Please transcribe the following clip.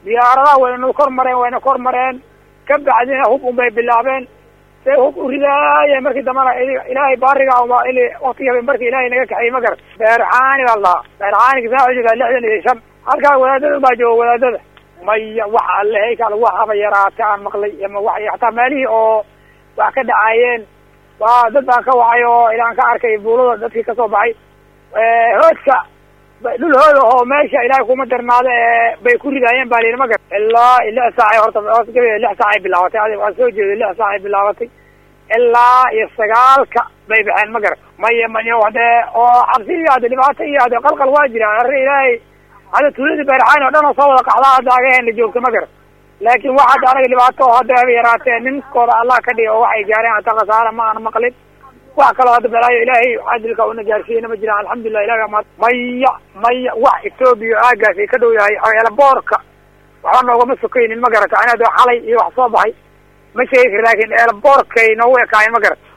diyaaradaha wayna kor mareen wayna kor mareen ka bacdina hub un bay bilaabeen say hub u ridaayeen markii dambana ilaahay baariga uma ili waktiga markii ilaahay naga kaxiyey ma garat beerxaani baa lahaa beerxaaniga saa ujeedaa lixdan iyo shan halkaa wadaadada baa jooga wadaadada maya wax alle kal waxaba yaraata aan maqlay ama wa hataa meelihii oo wax ka dhacaayeen waa dad baan ka wacay oo ilaan ka arkay buulada dadkii kasoo baxay hoodka dhul hooda oo meesha ilaahay kuma darnaado ee bay ku ridaayeen baa lihi ma gar ilaa lix saacay horta gabe lix saacay bilaabatay adig waa soo jeeday lix saacay bilaabatay ilaa iyo sagaalka bay baxeen ma gar maya mayo hadee oo cabsi iyo hade dhibaato iyo hade qalqal waa jiraan arri ilaahay hadda tuuladii beerxaan oo dhan oo soo wada qaxdaa hadda agaheena joogta ma gar laakin wax hadda anaga dhibaato oo hadda haba yaraatee ninkooda allah ka dhiga oo waxay gaareen hata khasaara ma aan maqlin wax kaloo hadda balaayo ilaahay cadilka una gaarsiiyeyna ma jiraan alxamdulilah ilahi amaad maya maya wax etoobiya aagaas ay ka dhow yahay eelaboorka waxba noogama sokaynin ma garata anado xalay iyo wax soo baxay ma sheegi kar laakin eelaboorkay noogu ekaayeen ma garata